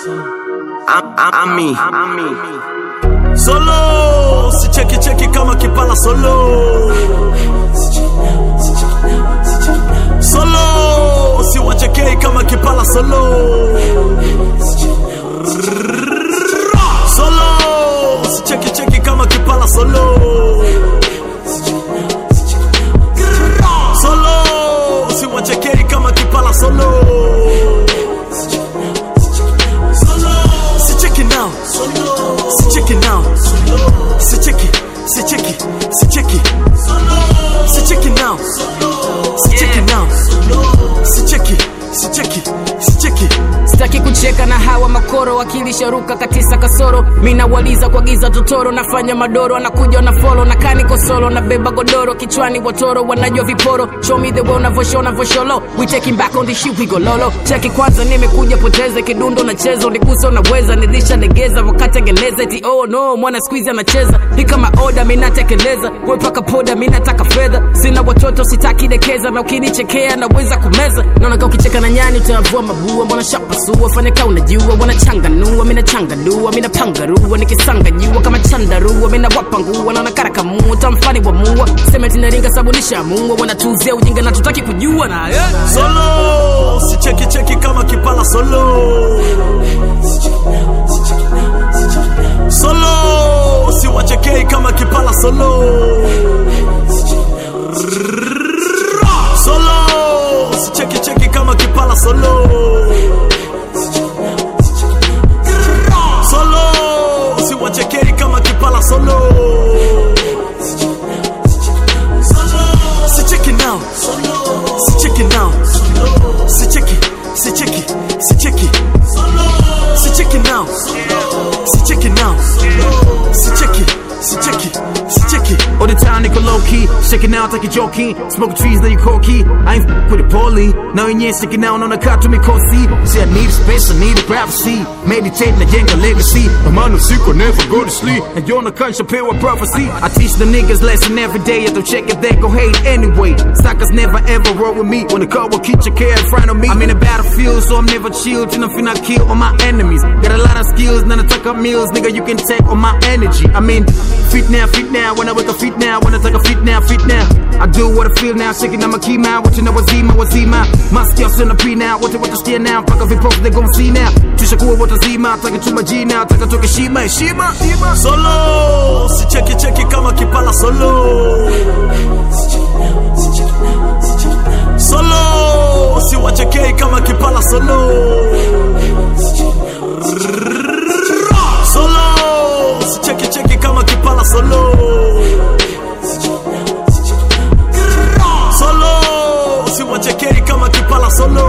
Am- am- Ami. Solo, si cheki cheki kama kipala solo. Solo, si wachekei kama kipala solo. Solo, si cheki cheki kama kipala solo. Solo, si wachekei kama kipala solo. Si cheki now, si cheki now, si cheki, si cheki, si cheki, si cheki now, si cheki now, si cheki, si cheki, si cheki. sitaki kucheka na hawa makoro wakilisharuka katisa kasoro mina waliza kwa giza totoro nafanya madoro anakuja na folo na kani kosolo na beba godoro kichwani watoro wanajua viporo show me the way unavosho unavosholo we taking back on the shit we go lolo cheki kwanza nimekuja poteze kidundo nacheza unigusa unaweza nilisha legeza wakati angeleza eti oh no mwana squeeze anacheza ni kama oda mimi natekeleza wewe paka poda mimi nataka fedha sina watoto sitaki dekeza na ukinichekea naweza kumeza naona kama ukicheka na nyani utavua mabua mbona shapasua fanya kama unajua wanachanganua mimi nachanganua mimi napangarua nikisanga jua kama chandarua mimi nawapa nguo naona karakamua tamfani wa mua sema tinaringa sabunisha mua wanatuzia ujinga na tutaki kujua na yeah. Solo, si cheki cheki kama kipala solo. Solo, si wachekei kama kipala solo. Solo, si cheki cheki kama kipala solo. Solo, si wachekei kama kipala solo. Si cheki now, si cheki now, si cheki, si cheki, si cheki, si cheki now, si cheki now, si cheki, si cheki, si cheki. All the time, nigga low key. Shaking out like a joking. Smoking trees, then you corky. I ain't f- with a poly. Now you ain't sticking out on the car to me, cozy. Say I need a space, I need a privacy. Meditating a jenga legacy. I'm on a secret, never go to sleep. And you're on a country, pay with prophecy. I teach the niggas lesson every day. If they check it, they go hate anyway. Suckers never ever roll with me. When the car will keep your care in front of me. I'm in a battlefield, so I'm never chilled. And I'm finna kill all my enemies. Got a lot of skills, none of tuck up meals. Nigga, you can take all my energy. I mean, fit now, fit now. When I wake up, fit now. When I take a fit now, fit now. I do what I feel now, shaking on my key now. What you know, wazima, wazima. Maskio sina pre now. What you want to steer now? Fuck up post, they gon' see now. Tushakuwa watazima, taka chuma jina, taka toke shima, heshima. Solo, si cheki cheki kama kipala solo. Solo, si wachekei kama kipala solo. Solo, si cheki cheki kama kipala solo. Solo, si wachekei kama kipala solo.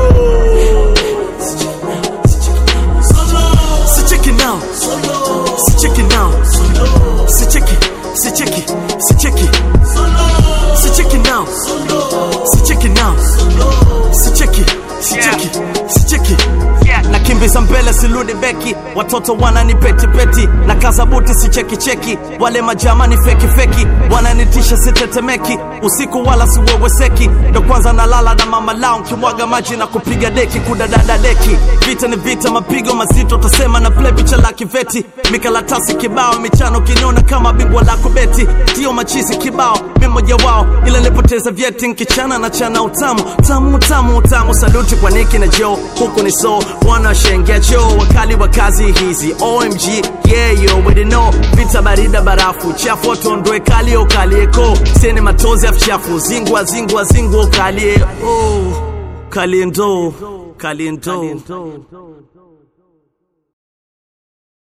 Si cheki now, si cheki now, si cheki, si cheki, si cheki, si cheki now, si cheki now, si cheki, si cheki, si cheki. nakimbiza mbele sirudi beki watoto wanani peti peti na kaza buti si cheki cheki wale majamani feki feki wananitisha sitetemeki usiku wala siweweseki ndo kwanza nalala na mama lao nkimwaga maji na kupiga deki kudadada deki vita ni vita mapigo mazito tasema na play picha la kiveti mikalatasi kibao michano kiniona kama bingwa la kubeti tio machizi kibao mi mmoja wao ila nilipoteza vyeti nkichana na chana utamu tamu tamu utamu saluti kwa niki na jo huku ni so wanashengia choo wakali wa kazi hizi omg yeah you already know vita barida barafu chafu watondoe kali okalieko sene matozi afu chafu zingwa zingwa zingwa ukalie oh kalie ndo kalie ndo